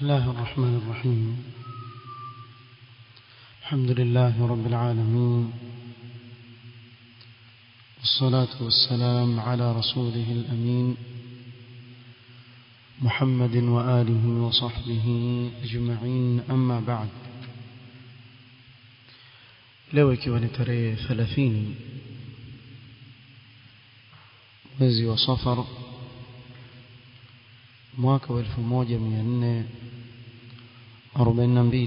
الله الرحمن الرحيم الحمد لله رب العالمين والصلاة والسلام على رسوله الأمين محمد وآله وصحبه أجمعين أما بعد leo ikiwa ni tarehe 30 mwezi wa safar mwaka wa 1442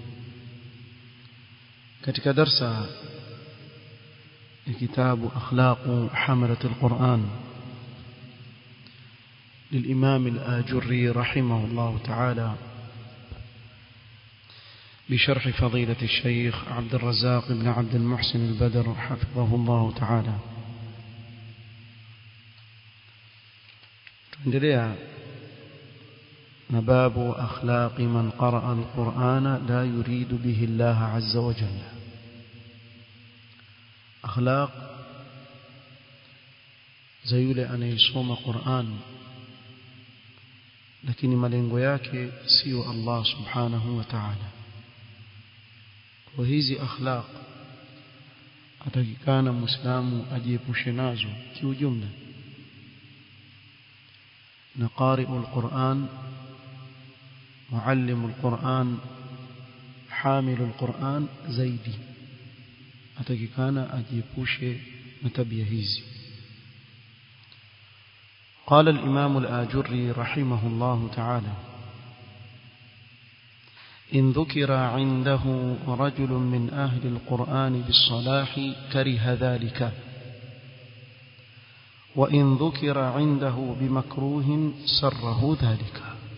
katika darsa ya kitabu akhlaq hamalat alquran للإمام الآجري رحمه الله تعالى بشرح فضيلة الشيخ عبد الرزاق بن عبد المحسن البدر حفظه الله تعالى تندليها نباب أخلاق من قرأ القرآن لا يريد به الله عز وجل أخلاق زيول أن يصوم قرآن lakini malengo yake sio Allah subhanahu wa ta'ala kwa hizi akhlaq atakikana muislamu ajiepushe nazo kiujumla na qari'ul Qur'an muallimul Qur'an hamilul Qur'an zaidi atakikana ajiepushe na tabia hizi قال الإمام الآجري رحمه الله تعالى إن ذكر عنده رجل من أهل القرآن بالصلاح كره ذلك وإن ذكر عنده بمكروه سره ذلك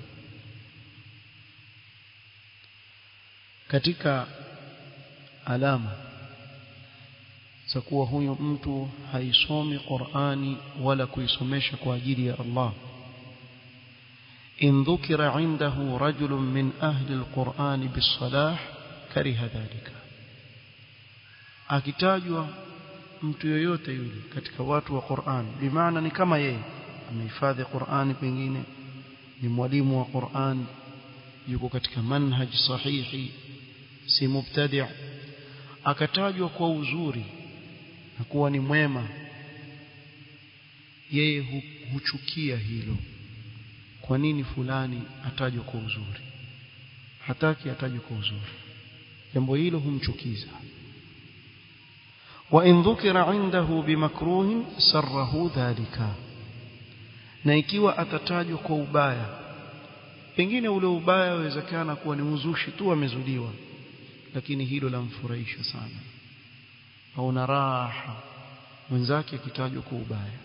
katika alama za kuwa huyu mtu haisomi Qur'ani wala kuisomesha kwa ajili ya Allah in dhukira indahu rajulun min ahli alquran bisalah kariha dhalika akitajwa mtu yoyote yule katika watu wa Qur'an bimaana ni kama yeye amehifadhi Qur'ani pengine ni mwalimu wa Qur'an yuko katika manhaj sahihi si mubtadi' akatajwa kwa uzuri na kuwa ni mwema yeye hu, huchukia hilo kwa nini fulani atajwa kwa uzuri hataki atajwe kwa uzuri jambo hilo humchukiza wa in dhukira indahu bimakruhin sarrahu dhalika na ikiwa atatajwa kwa ubaya pengine ule ubaya wawezekana kuwa ni uzushi tu amezuliwa lakini hilo lamfurahisha sana au na raha mwenzake akitajwa kwa ubaya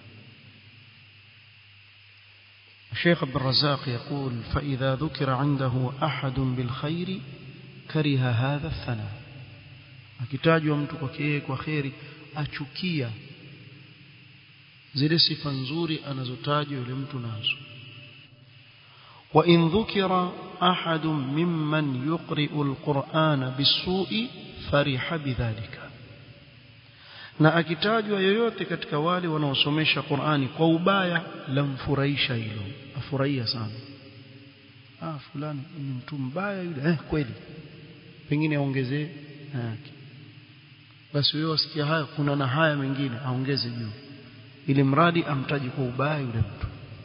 الشيخ عبد الرزاق يقول فإذا ذكر عنده أحد بالخير كره هذا الثناء akitajwa mtu kwake kwa kheri achukia zile sifa nzuri anazotajwa yule mtu nazo wa in dhukira ahadun mimman yuqri'u alqur'ana bisu'i fariha bidhalika na akitajwa yoyote katika wale wanaosomesha Qur'ani kwa ubaya lamfurahisha hilo afurahia sana ah fulani ni mtu mbaya yule eh kweli pengine aongezee yake basi wewe wasikia haya kuna na haya mengine aongeze juu ili mradi amtaji kwa ubaya yule mtu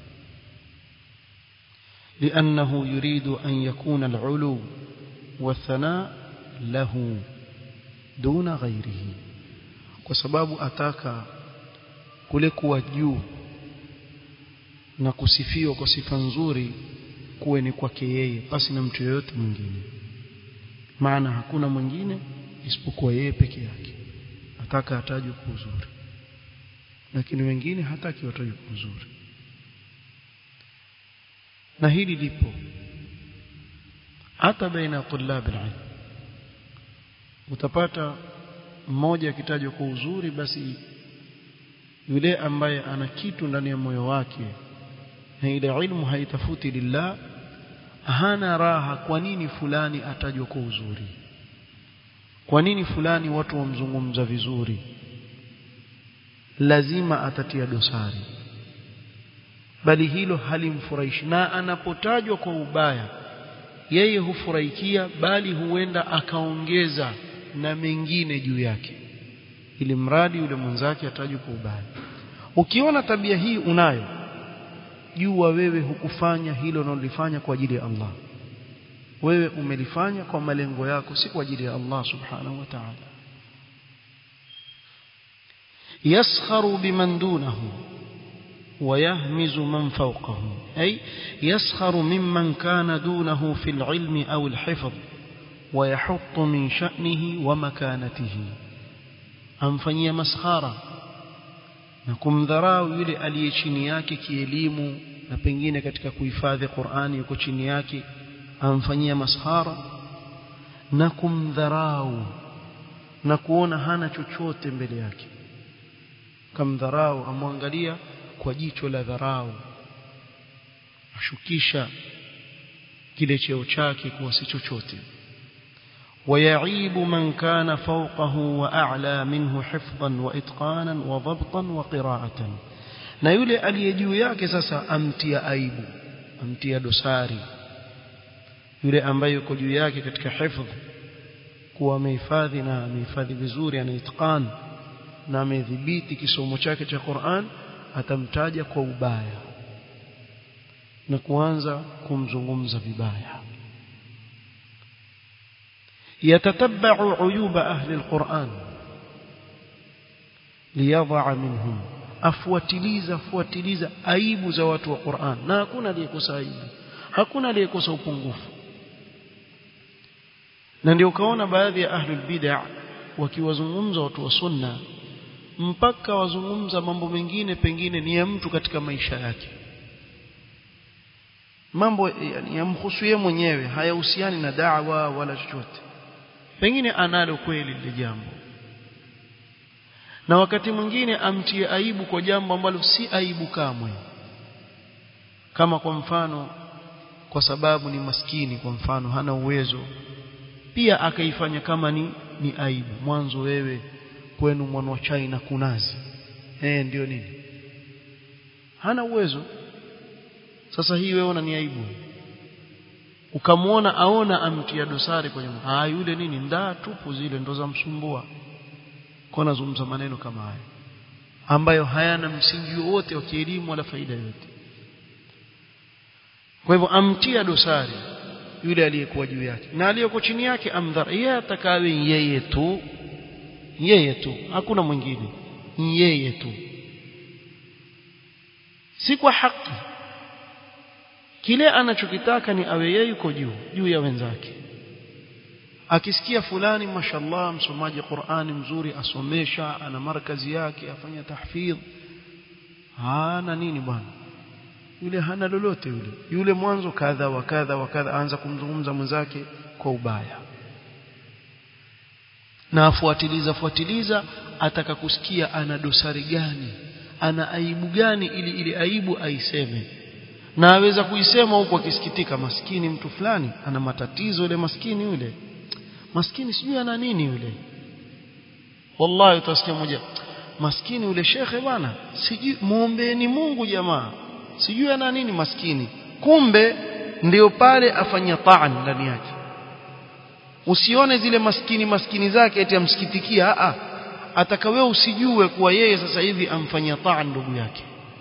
لأنه يريد أن يكون العلو والثناء له دون غيره kwa sababu ataka kule kuwa juu na kusifiwa kwa sifa nzuri kuwe ni kwake yeye basi na mtu yeyote mwingine maana hakuna mwingine isipokuwa yeye peke yake ataka atajwe kwa uzuri lakini wengine hataki watajwe kwa uzuri na hili lipo hata baina ya tulab alilm utapata mmoja akitajwa kwa uzuri basi yule ambaye ana kitu ndani ya moyo wake na ile ilmu haitafuti lillah hana raha kwa nini fulani atajwa kwa uzuri kwa nini fulani watu wamzungumza vizuri lazima atatia dosari bali hilo halimfurahishi na anapotajwa kwa ubaya yeye hufurahikia bali huenda akaongeza na mengine juu yake ili mradi yule mwenzake atajwe kwa ubaya ukiona tabia hii unayo jua wewe hukufanya hilo unalolifanya kwa ajili ya Allah wewe umelifanya kwa malengo yako si kwa ajili ya Allah subhanahu wa ta'ala yaskharu biman dunahu ويهمز من فوقه أي يسخر ممن كان دونه في العلم أو الحفظ ويحط من شأنه ومكانته amfanyia maskhara na kumdharau yule aliye chini yake kielimu na pengine katika kuhifadhi Qur'ani yuko chini yake amfanyia maskhara na kumdharau na kuona hana chochote mbele yake kamdharau amwangalia kwa jicho la dharau ashukisha kile cheo chake kuwa si chochote ويعيب من كان فوقه وأعلى منه حفظا وإتقانا وضبطا وقراءة na yule aliye juu yake sasa amtia aibu amtia dosari yule ambaye yuko juu yake katika hifdh kuwa amehifadhi na amehifadhi vizuri ana itqan na amedhibiti kisomo chake cha Qur'an atamtaja kwa ubaya na kuanza kumzungumza vibaya يتتبع عيوب أهل القرآن ليضع منهم afuatiliza fuatiliza aibu za watu wa Qur'an na hakuna aliyekosa aibu hakuna aliyekosa upungufu na ndio ukaona baadhi ya ahlul bid'ah wakiwazungumza watu wa sunna mpaka wazungumza mambo mengine pengine ni ya mtu katika maisha yake mambo yamhusu yeye mwenyewe hayahusiani na da'wa wala chochote pengine analo kweli lile jambo na wakati mwingine amtie aibu kwa jambo ambalo si aibu kamwe kama kwa mfano kwa sababu ni maskini kwa mfano hana uwezo pia akaifanya kama ni ni aibu mwanzo wewe kwenu mwana wa China kunazi eh ndio nini hana uwezo sasa hii wewe ni aibu ukamwona aona amtia dosari kwenye ah yule nini ndaa tupu zile ndo za msumbua kwa nazungumza maneno kama haya ambayo hayana msingi wote wa kielimu wala faida yote kwa hivyo amtia dosari yule aliyekuwa juu yake na aliyeko chini yake amdhara yeye atakawe yeye tu yeye tu hakuna mwingine yeye tu si kwa haki kile anachokitaka ni awe yeye yuko juu juu ya wenzake akisikia fulani mashallah msomaji Qur'ani mzuri asomesha ana markazi yake afanya tahfidh hana nini bwana yule hana lolote yule yule mwanzo kadha wa kadha wa kadha anza kumzungumza mwenzake kwa ubaya na afuatiliza fuatiliza ataka kusikia ana dosari gani ana aibu gani ili ile aibu aiseme na aweza kuisema huku akisikitika maskini mtu fulani ana matatizo yule maskini yule maskini sijui ana nini yule wallahi utasikia moja maskini yule shekhe bwana sijui muombeeni Mungu jamaa sijui ana nini maskini kumbe ndio pale afanya taan ndani yake usione zile maskini maskini zake eti amsikitikia a ataka wewe usijue kuwa yeye sasa hivi amfanyia taan ndugu yake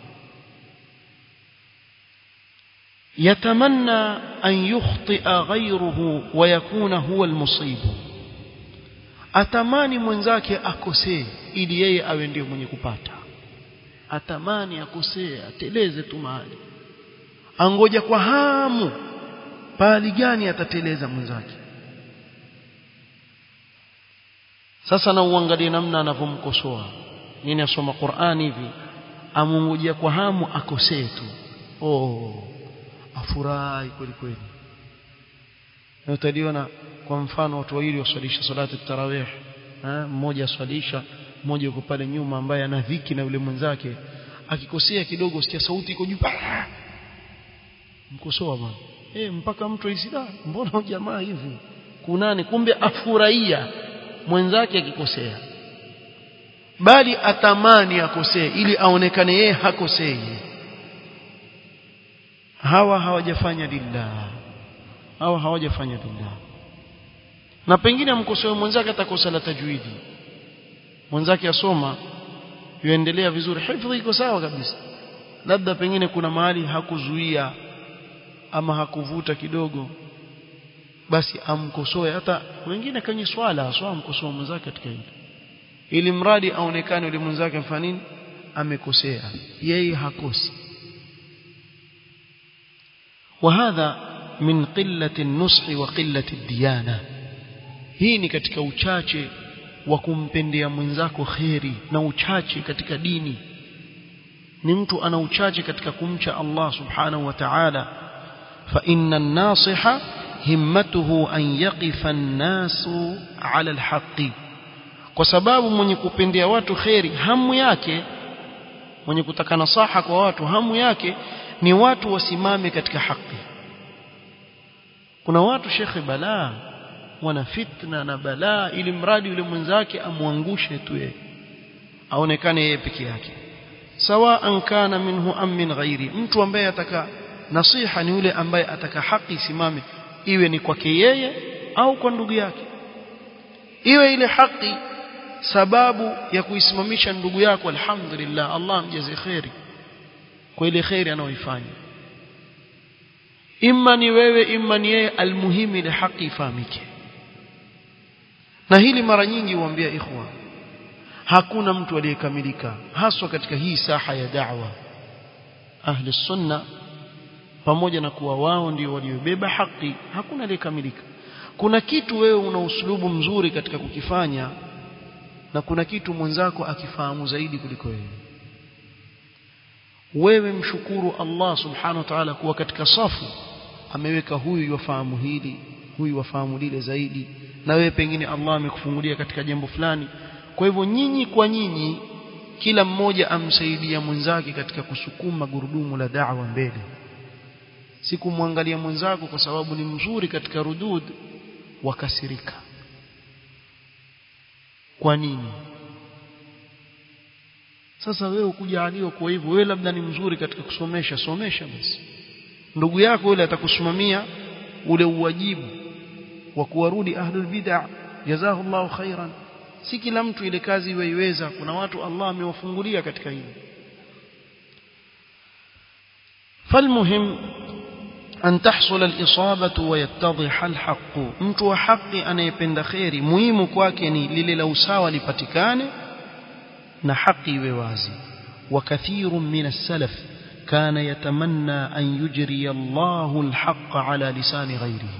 يتمنى أن يخطئ غيره ويكون هو المصيب atamani mwenzake akosee ili yeye awe ndio mwenye kupata atamani akosee ateleze tu mahali angoja kwa hamu pahali gani atateleza mwenzake sasa na uangalie namna anavyomkosoa nini asoma Qur'ani hivi amungojea kwa hamu akosee tu oh afurahi kweli kweli na utaliona kwa mfano watu wawili waswalisha salati tarawih mmoja aswalisha mmoja yuko pale nyuma ambaye ana dhiki na yule mwenzake akikosea kidogo sikia sauti iko juu mkosoa bwana eh mpaka mtu isida mbona jamaa hivi kunani kumbe afurahia mwenzake akikosea bali atamani akosee ili aonekane yeye hakosei hawa hawajafanya lillah au hawajafanya lillah na pengine amkosoe mwenzake atakosa la tajwidi mwenzake asoma yuendelea vizuri hifdhi iko sawa kabisa labda pengine kuna mahali hakuzuia ama hakuvuta kidogo basi amkosoe hata wengine kwenye swala aswa amkosoe mwenzake katika hilo ili mradi aonekane yule mwenzake mfanya nini amekosea yeye hakosi وهذا من قلة النصح وقلة الديانة hii ni katika uchache wa kumpendea mwenzako kheri na uchache katika dini ni mtu ana uchache katika kumcha Allah subhanahu wa ta'ala fa inna an-nasiha himmatuhu an yaqifa an-nasu 'ala al-haqqi kwa sababu mwenye kupendea watu kheri hamu yake mwenye kutaka nasaha kwa watu hamu yake ni watu wasimame katika haki kuna watu shekhe balaa wana fitna na balaa ili mradi yule mwenzake amwangushe tu yeye aonekane yeye peke yake sawaan kana minhu am min ghairi mtu ambaye ataka nasiha ni yule ambaye ataka haki isimame iwe ni kwake yeye au kwa ndugu yake iwe ile haki sababu ya kuisimamisha ndugu yako alhamdulillah Allah mjaze khairi kwa ile khairi anayoifanya imma ni wewe imma ni yeye almuhimu ile haki ifahamike na hili mara nyingi huambia ikhwa hakuna mtu aliyekamilika haswa katika hii saha ya da'wa ahli sunna pamoja na kuwa wao ndio waliobeba haki hakuna aliyekamilika kuna kitu wewe una uslubu mzuri katika kukifanya na kuna kitu mwenzako akifahamu zaidi kuliko wewe wewe mshukuru Allah subhanahu wa ta'ala kuwa katika safu ameweka huyu wafahamu hili huyu wafahamu lile zaidi na wewe pengine Allah amekufungulia katika jambo fulani kwa hivyo nyinyi kwa nyinyi kila mmoja amsaidia mwenzake katika kusukuma gurudumu la da'wa mbele si kumwangalia mwenzako kwa sababu ni mzuri katika rudud wakasirika kwa nini sasa wewe ukujaliwa kwa hivyo wewe labda ni mzuri katika kusomesha somesha basi ndugu yako yule atakusimamia ule uwajibu wa kuwarudi ahlul bid'ah jazahullahu khairan si kila mtu ile kazi iweiweza kuna watu Allah amewafungulia katika hilo فالمهم أن تحصل الإصابة ويتضح الحق mtu wa haki anayependa khairi muhimu kwake ni lile la usawa lipatikane na haki iwe wazi وكثير من السلف كان يتمنى أن يجري الله الحق على لسان غيره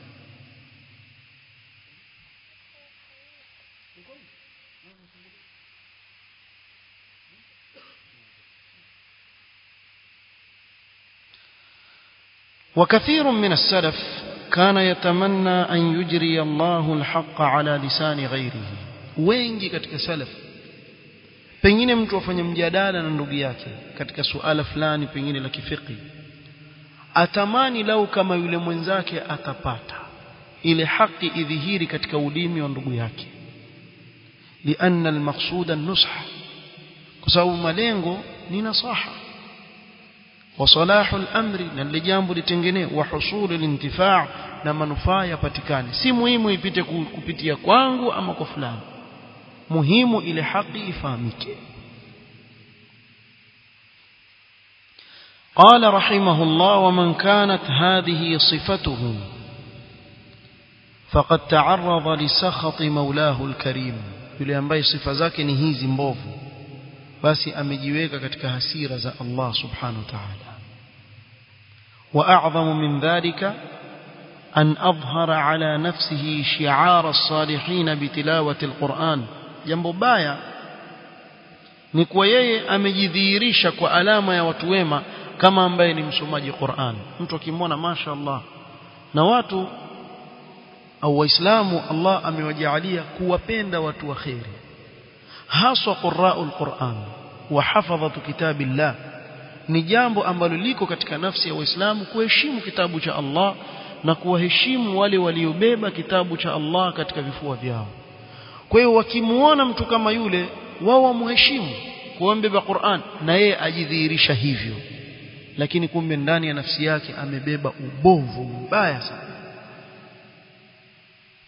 وكثير من السلف كان يتمنى أن يجري الله الحق على لسان غيره wengi katika salaf pengine mtu afanye mjadala na ndugu yake katika suala fulani pengine la kifiki atamani lau kama yule mwenzake atapata ile haki idhihiri katika ulimi wa ndugu yake lianna almaqsuda an-nusha kwa sababu malengo ni nasaha وصلاح الامر na lile jambo litengenee wa husulu lintifaa na manufaa yapatikane si muhimu ipite kupitia kwangu ama kwa fulani muhimu ile haki ifahamike قال رحمه الله ومن كانت هذه صفته فقد تعرض لسخط مولاه الكريم yule ambaye sifa zake ni hizi mbovu basi amejiweka katika hasira za Allah subhanahu wa ta'ala واعظم من ذلك أن أظهر على نفسه شعار الصالحين بتلاوة القرآن jambo baya ni kwa yeye amejidhihirisha kwa alama ya watu wema kama ambaye ni msomaji Qur'an mtu akimwona mashaallah na watu au waislamu Allah amewajalia kuwapenda watu wa khairi haswa qurra'ul Qur'an wa hafadhatu kitabillah ni jambo ambalo liko katika nafsi ya waislamu kuheshimu kitabu cha Allah na kuwaheshimu wale waliobeba kitabu cha Allah katika vifua vyao kwa hiyo wakimuona mtu kama yule wao wamheshimu kuombeba Qur'an na yeye ajidhihirisha hivyo lakini kumbe ndani ya nafsi yake amebeba ubovu mbaya sana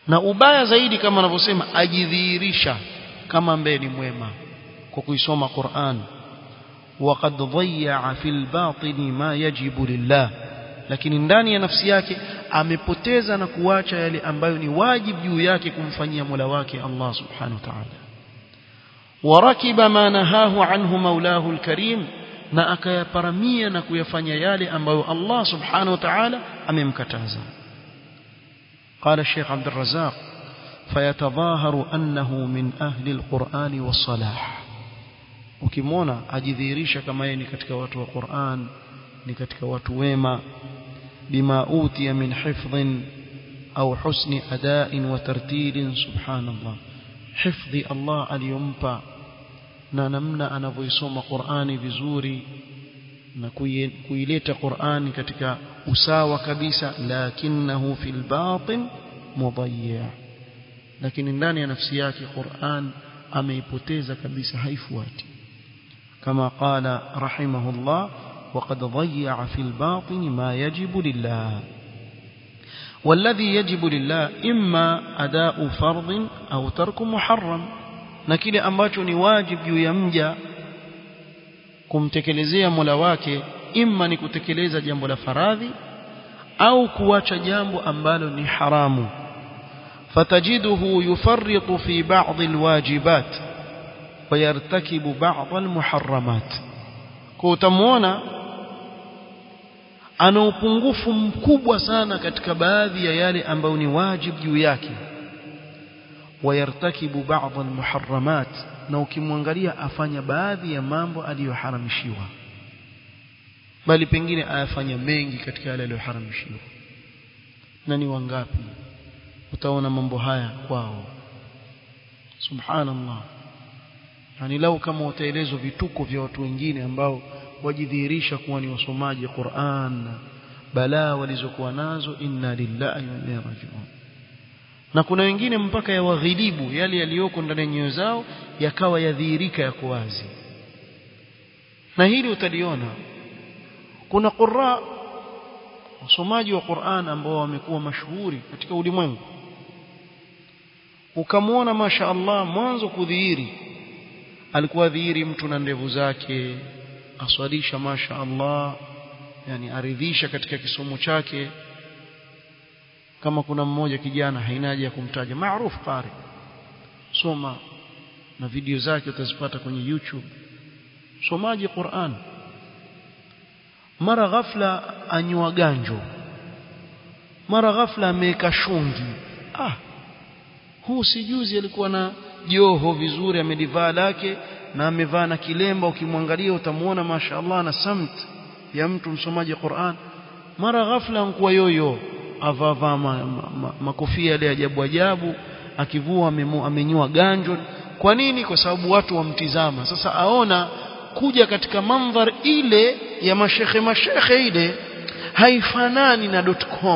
na ubaya zaidi kama anavyosema ajidhihirisha kama ambaye ni mwema kwa kuisoma Qur'an وقد ضيع في الباطن ما يجب لله lakini ndani ya nafsi yake amepoteza na kuacha yale ambayo ni wajibu juu yake kumfanyia Mola wake Allah subhanahu wa ta'ala warakiba ma nahahu anhu maulahu alkarim na akayaparamia na kuyafanya yale ambayo Allah subhanahu wa ta'ala amemkataza قال الشيخ عبد الرزاق فيتظاهر أنه من أهل القرآن والصلاح ukimwona ajidhihirisha kama yeye ni katika watu wa Qur'an ni katika watu wema bima utiya min hifdhin au husni ada'in wa tartilin subhanallah hifdhi Allah aliyompa na namna anavyoisoma Qur'ani vizuri na kuileta Qur'ani katika usawa kabisa lakinahu fil batin mudayya lakini ndani ya nafsi yake Qur'an ameipoteza kabisa haifuati كما قال رحمه الله وقد ضيع في الباطن ما يجب لله والذي يجب لله إما أداء فرض أو ترك محرم na kile ambacho ni wajib juu ya mja kumtekelezea Mola wake imma ni kutekeleza jambo la faradhi au kuacha jambo ambalo ni haramu fatajiduhu yufarritu fi ba'd alwajibat ويرتكب بعض المحرمات kwa utamuona ana upungufu mkubwa sana katika baadhi ya yale ambayo ni wajib juu yake wayartakibu baadhi almuharramat na ukimwangalia afanya baadhi ya mambo aliyoharamishiwa bali pengine ayafanya mengi katika yale aliyoharamishiwa na ni wangapi utaona mambo haya kwao subhanallah yani lau kama utaelezwa vituko vya watu wengine ambao wajidhihirisha kuwa ni wasomaji Qur'an balaa walizokuwa nazo inna lillahi wa inna rajiun na kuna wengine mpaka ya waghilibu yale yaliyoko ndani ya nyoyo zao yakawa yadhihirika yako wazi na hili utaliona kuna qurra wasomaji wa Qur'an ambao wamekuwa mashuhuri katika ulimwengu ukamwona masha Allah mwanzo kudhihiri alikuwa dhihiri mtu na ndevu zake aswalisha masha Allah yani aridhisha katika kisomo chake kama kuna mmoja kijana haina haja ya kumtaja maarufu qari soma na video zake utazipata kwenye YouTube somaji Qur'an mara ghafla anywa ganjo mara ghafla ameweka shungi ah huu sijuzi alikuwa na joho vizuri amelivaa lake na amevaa na kilemba ukimwangalia utamuona mashaallah na samt ya mtu msomaji Qur'an mara ghafla nkuwa yoyo avava makofia yale ajabu ajabu akivua amenyua ganjo kwa nini kwa sababu watu wamtizama sasa aona kuja katika mandhar ile ya mashekhe mashekhe ile haifanani na .com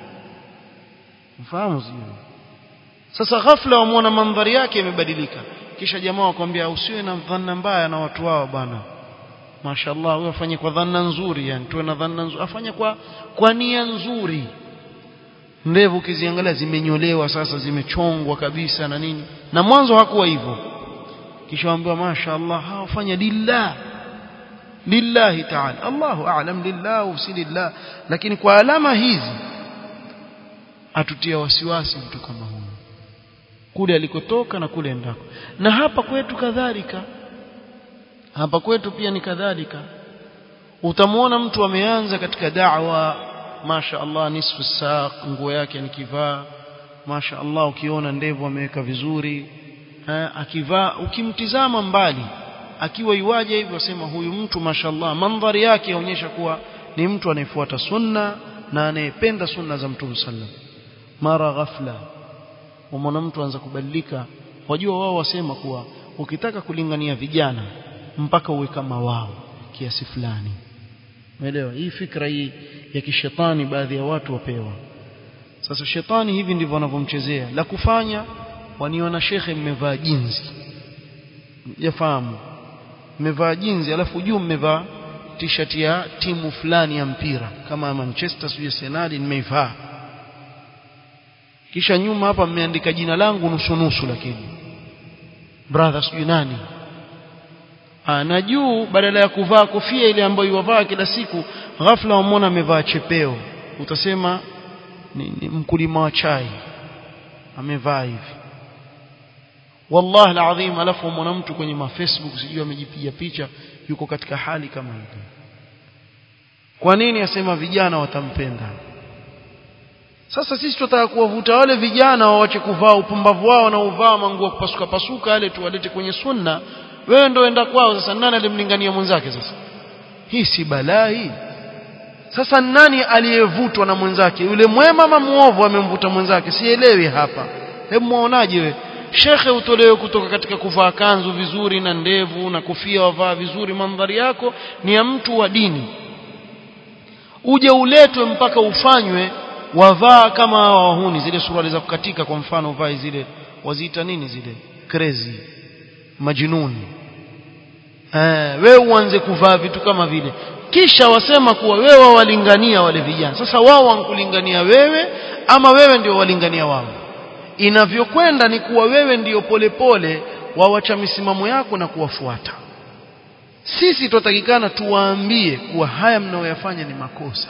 mfahamu sio sasa ghafla wamuona mandhari yake imebadilika kisha jamaa wakwambia usiwe na dhanna mbaya na watu wao bana mashallah wewe afanye kwa dhanna nzuri yani tuwe na dhanna nzuri afanye kwa kwa nia nzuri ndevu ukiziangalia zimenyolewa sasa zimechongwa kabisa na nini na mwanzo hakuwa hivyo kisha waambiwa mashallah hawafanya lillah lillahi ta'ala Allahu a'lam lillah usi lillah lakini kwa alama hizi atutia wasiwasi mtu kama huyo kule alikotoka na kule endako na hapa kwetu kadhalika hapa kwetu pia ni kadhalika utamwona mtu ameanza katika da'wa masha Allah nisfu saq nguo yake nikivaa masha Allah ukiona ndevu ameweka vizuri ha, akivaa ukimtizama mbali akiwa iwaje hivyo wasema huyu mtu mashallah mandhari yake yaonyesha kuwa ni mtu anayefuata sunna na anayependa sunna za mtume sallam mara ghafla umona mtu anza kubadilika wajua wao wasema kuwa ukitaka kulingania vijana mpaka uwe kama wao kiasi fulani umeelewa hii fikra hii ya kishetani baadhi ya watu wapewa sasa shetani hivi ndivyo wanavyomchezea la kufanya waniona shekhe mmevaa jinzi yafahamu mmevaa jinzi alafu juu mmevaa t-shirt ya timu fulani ya mpira kama Manchester sio Arsenal nimeivaa kisha nyuma hapa mmeandika jina langu nusu nusu lakini brother sijui nani ah na juu badala ya kuvaa kofia ile ambayo yuvaa kila siku ghafla wamwona amevaa chepeo utasema ni, ni mkulima wa chai amevaa hivi wallahi alazim alafu mwana mtu kwenye ma Facebook sijui amejipiga picha yuko katika hali kama hiyo kwa nini asema vijana watampenda sasa sisi tunataka kuwavuta wale vijana waache kuvaa upumbavu wao na uvaa manguo kupasuka pasuka yale tuwalete kwenye sunna wewe ndio enda kwao sasa nani alimlingania mwenzake sasa hii si balaa hii sasa nani aliyevutwa na mwenzake yule mwema ama muovu amemvuta mwenzake sielewi hapa hebu muonaje wewe shekhe utolewe kutoka katika kuvaa kanzu vizuri na ndevu na kofia wavaa vizuri mandhari yako ni ya mtu wa dini uje uletwe mpaka ufanywe wavaa kama hawa wahuni zile suruali za kukatika kwa mfano uvae zile waziita nini zile crazy majinuni eh wewe uanze kuvaa vitu kama vile kisha wasema kuwa wewe wawalingania wale vijana sasa wao wankulingania wewe ama wewe ndio walingania wao inavyokwenda ni kuwa wewe ndio polepole wawacha misimamo yako na kuwafuata sisi tutatakikana tuwaambie kuwa haya mnayoyafanya ni makosa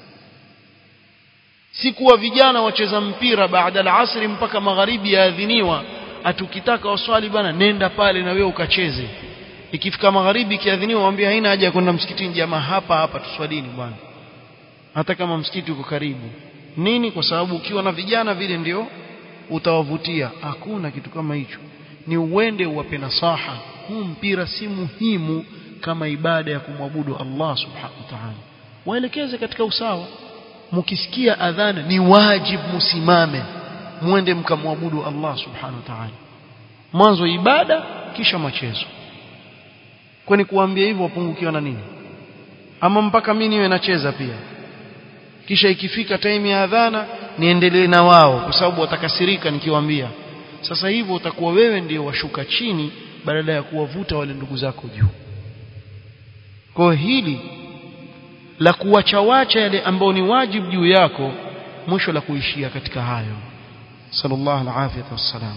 si kuwa vijana wacheza mpira baada ya asri mpaka magharibi yaadhiniwa atukitaka waswali bana nenda pale na wewe ukacheze ikifika magharibi kiadhiniwa waambie haina haja ya kwenda msikitini jamaa hapa hapa tuswalini bwana hata kama msikiti uko karibu nini kwa sababu ukiwa na vijana vile ndio utawavutia hakuna kitu kama hicho ni uende uwape nasaha huu mpira si muhimu kama ibada ya kumwabudu Allah subhanahu wa ta'ala waelekeze katika usawa mkisikia adhana ni wajibu musimame muende mkamwabudu Allah subhanahu wa ta'ala mwanzo ibada kisha machezo kwani kuambia hivyo wapungukiwa na nini ama mpaka mimi niwe nacheza pia kisha ikifika time ya adhana niendelee na wao kwa sababu watakasirika nikiwaambia sasa hivyo utakuwa wewe ndio washuka chini badala ya kuwavuta wale ndugu zako juu kwa hili la kuwachawacha yale ambao ni wajibu juu yako mwisho la kuishia katika hayo sallallahu alaihi wasallam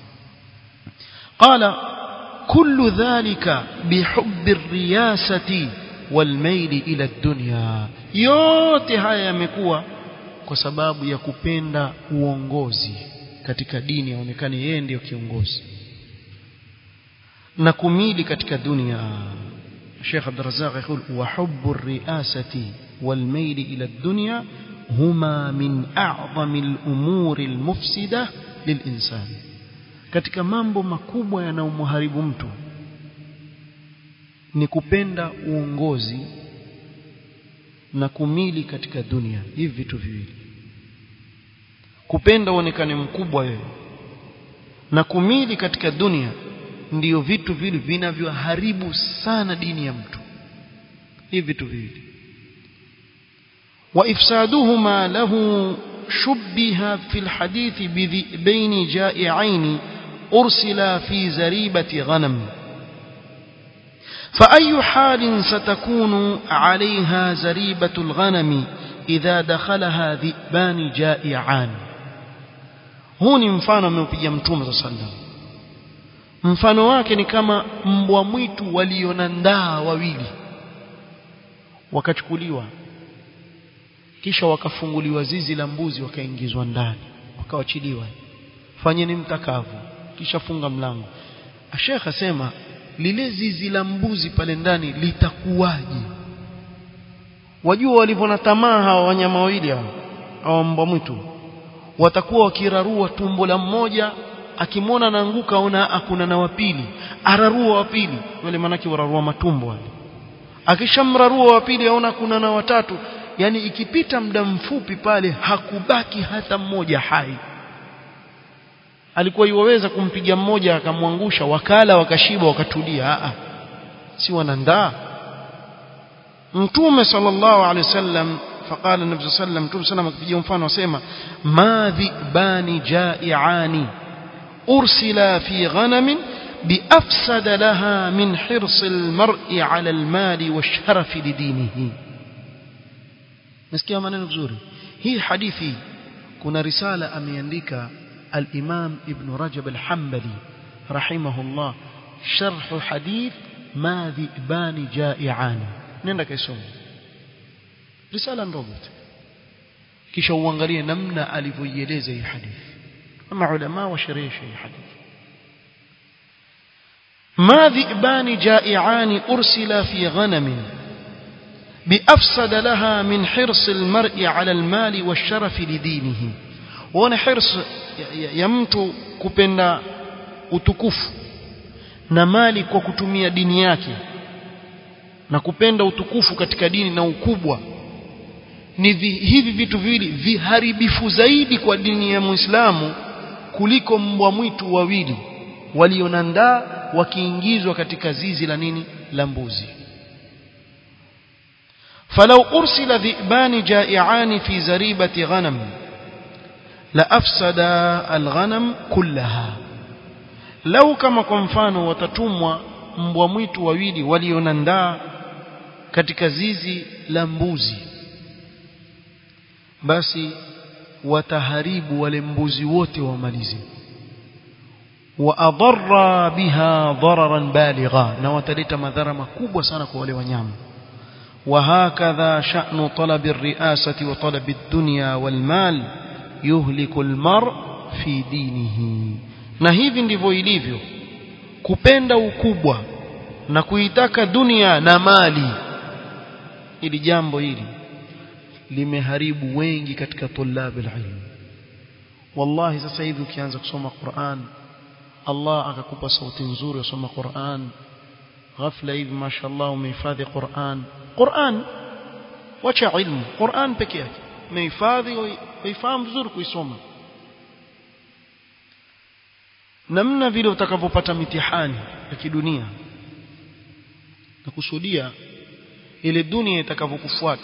qala kullu dhalika bihubbi riyasati walmaili ila dunya yote haya yamekuwa kwa sababu ya kupenda uongozi katika dini aonekane yeye ndiyo kiongozi na kumili katika dunia Sheikh Abdul Razzaq يقول وحب الرئاسة والميل إلى الدنيا هما من أعظم الأمور المفسدة للإنسان katika mambo makubwa yanayomharibu mtu ni kupenda uongozi na kumili katika dunia hivi vitu viwili kupenda uonekane mkubwa wewe na kumili katika dunia ndiyo vitu vile vinavyoharibu sana dini ya mtu hivi vitu viwili وإفسادهما له شبه في الحديث بين جائعين أرسلا في زريبة غنم فأي حال ستكون عليها زريبة الغنم إذا دخلها ذئبان جائعان هوني mfano ameupiga mtume صلى الله عليه وسلم mfano wake ni kama mbwa mwitu walionandaa wawili wakachukuliwa kisha wakafunguliwa zizi la mbuzi wakaingizwa ndani wakawachiliwa fanyeni mtakavyo kisha funga mlango Sheikh asema lile zizi la mbuzi pale ndani litakuwaje wajua walivyo na tamaa hawa wanyama wawili hao au mbwa mwitu watakuwa wakirarua tumbo la mmoja akimwona anaanguka aona akuna na wapili ararua wapili wale manake wararua matumbo wale akishamrarua wapili aona kuna na watatu yani ikipita muda mfupi pale hakubaki hata mmoja hai alikuwa iwaweza kumpiga mmoja akamwangusha wakala wakashiba wakatulia a si wanandaa mtume sallallahu alaihi wasallam فقال النبي صلى الله عليه وسلم مtume sana akipigia mfano asema madhibani jai'ani ursila fi ghanamin بأفسد لها من حرص المرء على المال والشرف لدينه nasikia maneno vizuri hii hadithi kuna risala ameandika al-Imam Ibn Rajab al-Hanbali rahimahullah sharh hadith ma dhibani ja'ian nenda kaisoma risala ndogo kisha uangalie namna alivyoieleza hii hadithi ama ulama washerehesha hii hadithi ما ذئبان جائعان أرسلا في غنم بأفسد لها من حرص المرء على المال والشرف لدينه وانا حرص يمت كبنا utukufu na mali kwa kutumia dini yake na kupenda utukufu katika dini na ukubwa ni vi, hivi vitu viwili viharibifu zaidi kwa dini ya Muislamu kuliko mbwa mwitu wawili walionandaa wakiingizwa katika zizi la nini la mbuzi فلو أرسل ذئبان جائعان في زريبة غنم لأفسد الغنم كلها لو كما kwa mfano watatumwa mbwa mwitu wawili walionandaa katika zizi la mbuzi basi wataharibu wale mbuzi wote wamalize واضر بها ضررا بالغا na wataleta madhara makubwa sana kwa wale wanyama وهكذا شأن طلب الرئاسة وطلب الدنيا والمال يهلك المرء في دينه na hivi ndivyo ilivyo kupenda ukubwa na kuitaka dunia na mali ili jambo hili limeharibu wengi katika tulab alilm wallahi sasa hivi ukianza kusoma Qur'an Allah akakupa sauti nzuri usoma Qur'an ghafla hivi mashallah umehifadhi Qur'an Qur'an wacha ilmu Qur'an peke yake umehifadhi uifahamu vizuri kuisoma namna vile utakavyopata mitihani ya kidunia na kusudia ile dunia itakavyokufuata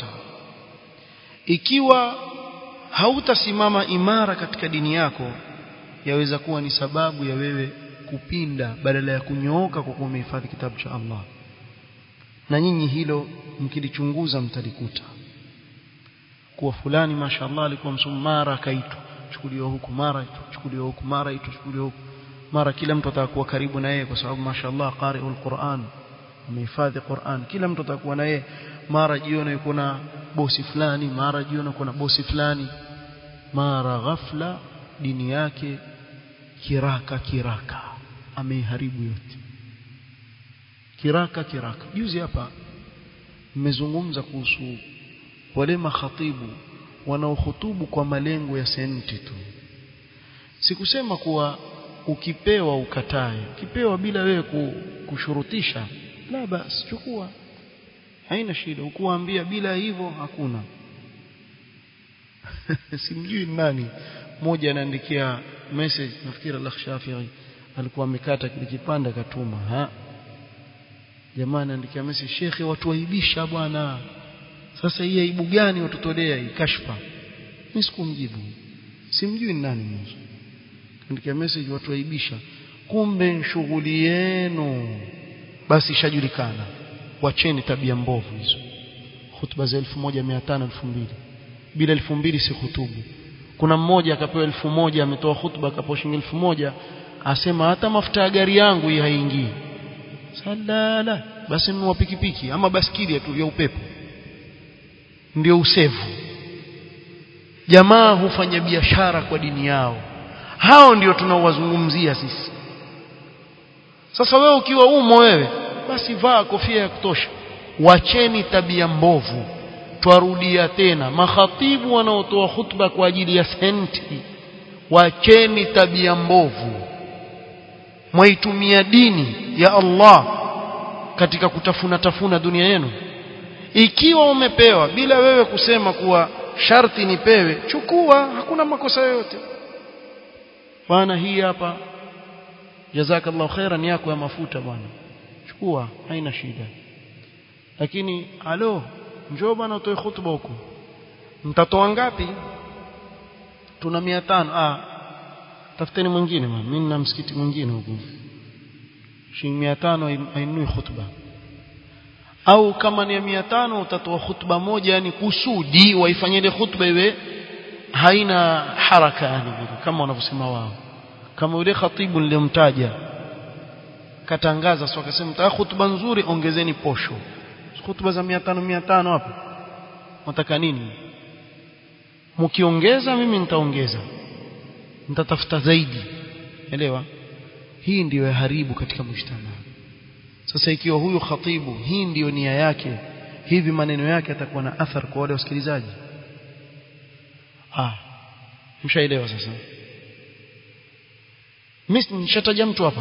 ikiwa hautasimama imara katika dini yako yaweza kuwa ni sababu ya wewe kupinda badala ya kunyooka kwa kuwa umehifadhi kitabu cha Allah na nyinyi hilo mkilichunguza mtalikuta kuwa fulani mashallah alikuwa msomi mara akaitwa chukuliwa huku mara chukuliwa huku mara itu chukuliwa huku mara kila mtu atakuwa karibu na yeye kwa sababu mashallah qari'ul Qur'an amehifadhi Qur'an kila mtu atakuwa na yeye mara jiona yuko na bosi fulani mara jiona kuna bosi fulani mara ghafla dini yake kiraka kiraka ameiharibu yote kiraka kiraka juzi hapa mmezungumza kuhusu wale makhatibu wanaohutubu kwa malengo ya senti tu sikusema kuwa ukipewa ukatae ukipewa bila wewe kushurutisha la basi chukua haina shida ukuambia bila hivyo hakuna simjui nani mmoja anaandikia message nafikiri Allah Shafi'i alikuwa amekata kile kipande akatuma ha jamaa anaandikia message shekhe watu waibisha bwana sasa hii aibu gani watutolea hii kashfa mimi sikumjibu simjui nani mwanzo andikia message watu waibisha kumbe shughuli yenu basi ishajulikana wacheni tabia mbovu hizo hutuba za 1500 2000 bila 2000 si hutubu kuna mmoja akapewa elfu moja ametoa hutuba akapewa shilingi elfu moja asema hata mafuta ya gari yangu hii haingii salala basi nunua pikipiki ama baskili tu ya upepo ndio usevu jamaa hufanya biashara kwa dini yao hao ndio tunaowazungumzia sisi sasa wewe ukiwa umo wewe basi vaa kofia ya kutosha wacheni tabia mbovu twarudia tena makhatibu wanaotoa hutuba kwa ajili ya senti wacheni tabia mbovu mwaitumia dini ya Allah katika kutafuna tafuna dunia yenu ikiwa umepewa bila wewe kusema kuwa sharti nipewe chukua hakuna makosa yoyote bwana hii hapa jazakallahu khairan yako ya mafuta bwana chukua haina shida lakini alo njoo bwana utoe hutuba huko mtatoa ngapi tuna 500 ah tafuteni mwingine mimi nina msikiti mwingine huko shilingi 500 ainui hutuba au kama ni 500 utatoa hutuba moja yani kusudi waifanyie ile hutuba iwe haina haraka yani kama wanavyosema wao kama yule khatibu nilimtaja katangaza sio akasema mtaka hutuba nzuri ongezeni posho hutuba za 500 500 hapo nataka nini mkiongeza mimi nitaongeza nitatafuta zaidi elewa hii ndiyo haribu katika mshtama sasa ikiwa huyu khatibu hii ndiyo nia yake hivi maneno yake yatakuwa na athar kwa wale wasikilizaji ah mshaelewa sasa mimi nishataja mtu hapa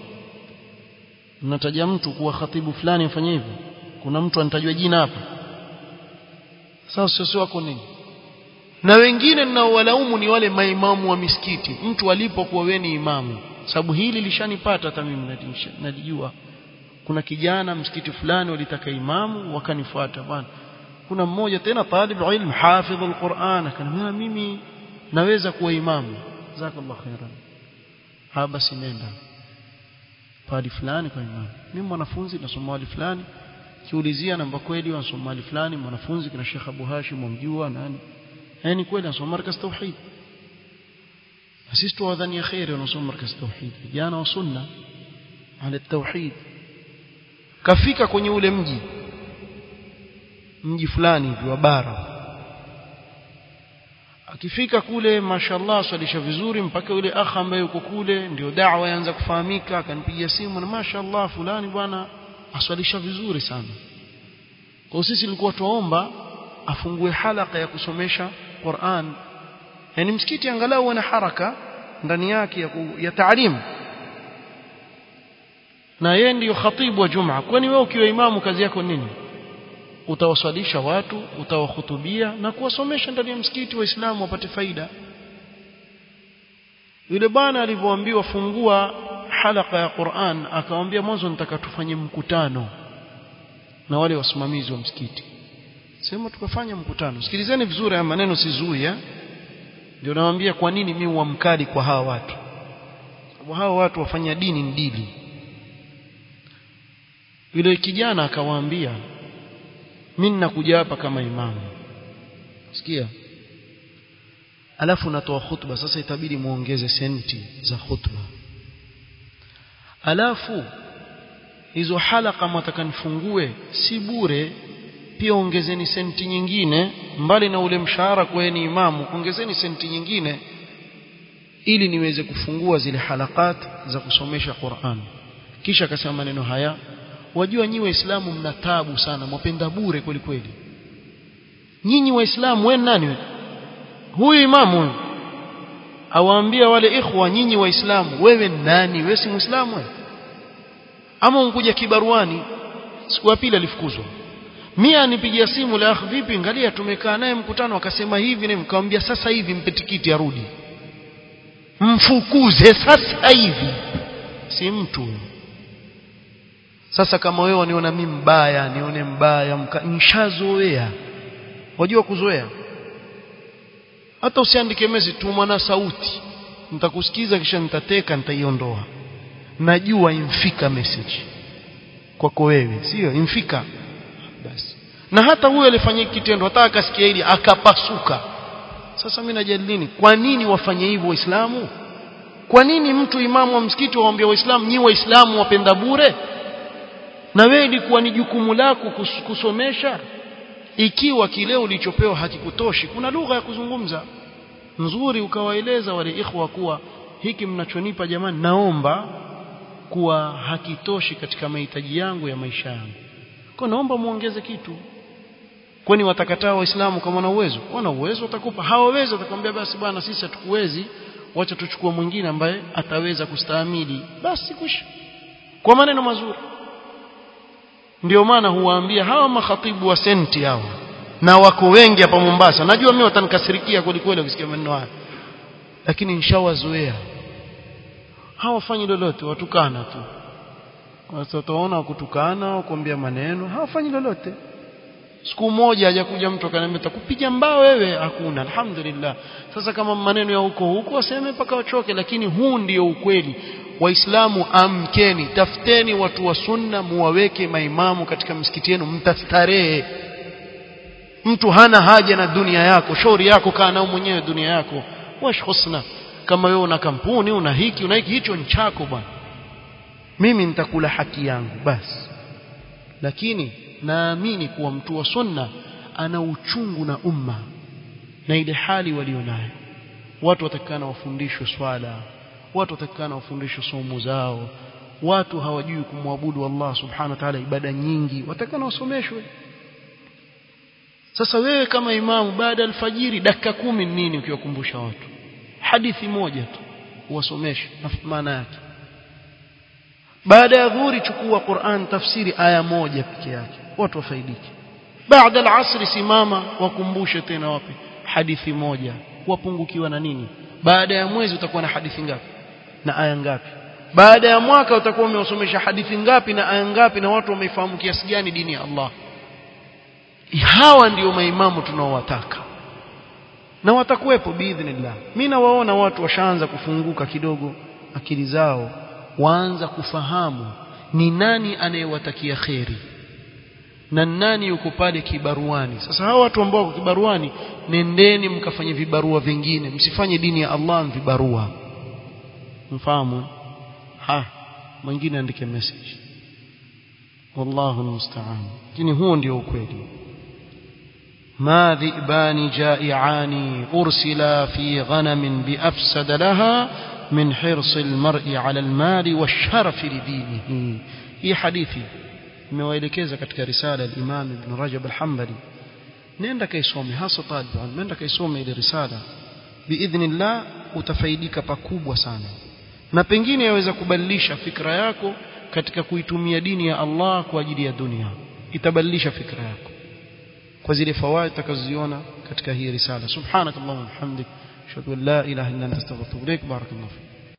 nataja mtu kuwa khatibu fulani afanye hivyo kuna mtu anatajwa jina hapa sasa sio wako nini na wengine ninaowalaumu ni wale maimamu wa misikiti mtu alipokuwa wewe ni imamu sababu hili lishanipata hata mimi nalijua kuna kijana msikiti fulani walitaka imamu wakanifuata bwana kuna mmoja tena talib ilm hafidh alquran akaniambia mimi naweza kuwa imamu jazakallahu khairan ha basi nenda padi fulani kwa imamu mimi mwanafunzi nasoma wali fulani kiulizia namba kweli wanasoma wali fulani mwanafunzi kina Sheikh Abu Hashim mumjua nani yani kweli anasoma markaz tauhid sisi tuwadhania khairi wanasoma markaz tauhid vijana wa sunna ala tauhid kafika kwenye ule mji mji fulani hivi wa bara akifika kule mashallah swalisha vizuri mpaka yule akha ambaye yuko kule ndio da'wa yaanza kufahamika akanipigia simu na mashallah fulani bwana aswalisha vizuri sana kwa sisi tulikuwa tuomba afungue halaka ya kusomesha Qur'an yani msikiti angalau wana haraka ndani yake ya, ya taalimu na yeye ndiyo khatibu wa Jumaa kwani wewe ukiwa imamu kazi yako nini utawaswalisha watu utawahutubia na kuwasomesha ndani ya msikiti waislamu wapate faida yule bwana alivyoambiwa fungua halaka ya Qur'an akamwambia mwanzo nitaka tufanye mkutano na wale wasimamizi wa msikiti sema tukafanya mkutano sikilizeni vizuri haya maneno sizui eh ndio nawaambia kwa nini mimi huamkali kwa hawa watu sababu hawa watu wafanya dini ni dili yule kijana akawaambia mimi ninakuja hapa kama imamu sikia alafu natoa khutba sasa itabidi muongeze senti za khutba alafu hizo halaka mtaka nifungue si bure pia ongezeni senti nyingine mbali na ule mshahara kwa ni imamu ongezeni senti nyingine ili niweze kufungua zile halakat za kusomesha Qur'an kisha akasema maneno haya wajua nyinyi waislamu mna taabu sana mwapenda bure kweli kweli nyinyi waislamu wewe nani we? huyu imamu huyu awaambia wale ikhwa nyinyi waislamu wewe nani wewe si muislamu wewe ama unkuja kibaruani siku ya pili alifukuzwa mia anipigia simu la akh vipi angalia tumekaa naye mkutano akasema hivi na nikamwambia sasa hivi mpe tikiti arudi mfukuze sasa hivi si mtu sasa kama wewe waniona mimi mbaya nione mbaya nishazoea wajua kuzoea hata usiandike mezi tuma na sauti nitakusikiza kisha nitateka nitaiondoa najua imfika message kwako wewe sio imfika basi na hata huyo alifanya kitendo hata akasikia hili akapasuka sasa mimi najali nini kwa nini wafanye hivyo waislamu kwa nini mtu imamu wa msikiti waambia waislamu nyi waislamu wapenda bure na wewe ilikuwa ni jukumu lako kusomesha ikiwa kile ulichopewa hakikutoshi kuna lugha ya kuzungumza nzuri ukawaeleza wale ikhwa kuwa hiki mnachonipa jamani naomba kuwa hakitoshi katika mahitaji yangu ya maisha yangu kwa naomba muongeze kitu kwani watakataa waislamu kama wana uwezo wana uwezo watakupa hawawezi watakwambia basi bwana sisi hatukuwezi wacha tuchukue mwingine ambaye ataweza kustahimili basi kwisha kwa maneno mazuri ndio maana huwaambia hawa makhatibu wa senti hawa na wako wengi hapa Mombasa najua mimi watanikasirikia kweli kweli ukisikia maneno haya lakini nishawazoea hawafanyi lolote watukana tu wataona kutukana kuambia maneno hawafanyi lolote siku moja hajakuja mtu akaniambia takupiga mbao wewe hakuna alhamdulillah sasa kama maneno ya huko huko waseme mpaka wachoke lakini huu ndio ukweli waislamu amkeni tafuteni watu wa sunna muwaweke maimamu katika msikiti yenu mtastarehe mtu hana haja na dunia yako shauri yako kaa nao mwenyewe dunia yako wash husna kama wewe una kampuni una hiki una hiki hicho ni chako bwana mimi nitakula haki yangu basi lakini naamini kuwa mtu wa sunna ana uchungu na umma na ile hali walionayo watu watakana wafundishwe swala watu watakana wafundishwe somo zao watu hawajui kumwabudu Allah subhanahu wa ta'ala ibada nyingi watakana wasomeshwe sasa wewe kama imamu baada ya alfajiri dakika kumi nini ukiwakumbusha watu hadithi moja tu uwasomeshe maana yake baada ya dhuhuri chukua Qur'an tafsiri aya moja peke yake watu wafaidike baada al-asr simama wakumbushe tena wapi hadithi moja wapungukiwa na nini baada ya mwezi utakuwa na hadithi ngapi na aya ngapi baada ya mwaka utakuwa umewasomesha hadithi ngapi na aya ngapi na watu wameifahamu kiasi gani dini ya Allah hawa ndio maimamu tunaowataka na watakuwepo biidhnillah mimi nawaona watu washaanza kufunguka kidogo akili zao waanza kufahamu ni nani anayewatakia kheri na nani yuko pale kibaruani sasa hawa watu ambao wako kibaruani nendeni mkafanye vibarua vingine msifanye dini ya Allah vibarua mfahamu ha mwingine andike message wallahu almusta'an lakini huo ndio ukweli ما ذئبان جائعان أرسلا في غنم بأفسد لها من حرص المرء على المال والشرف لدينه هي حديثي nimewaelekeza katika risala ya Imam Ibn Rajab al-Hanbali nenda kaisome hasa talib nenda kaisome ile risala biidhnillah utafaidika pakubwa sana na pengine yaweza kubadilisha fikra yako katika kuitumia dini ya Allah kwa ajili ya dunia itabadilisha fikra yako kwa zile fawaid utakazoziona katika hii risala subhanakallahumma hamdik ashhadu an la ilaha illa anta astaghfiruka wa atubu ilaik barakallahu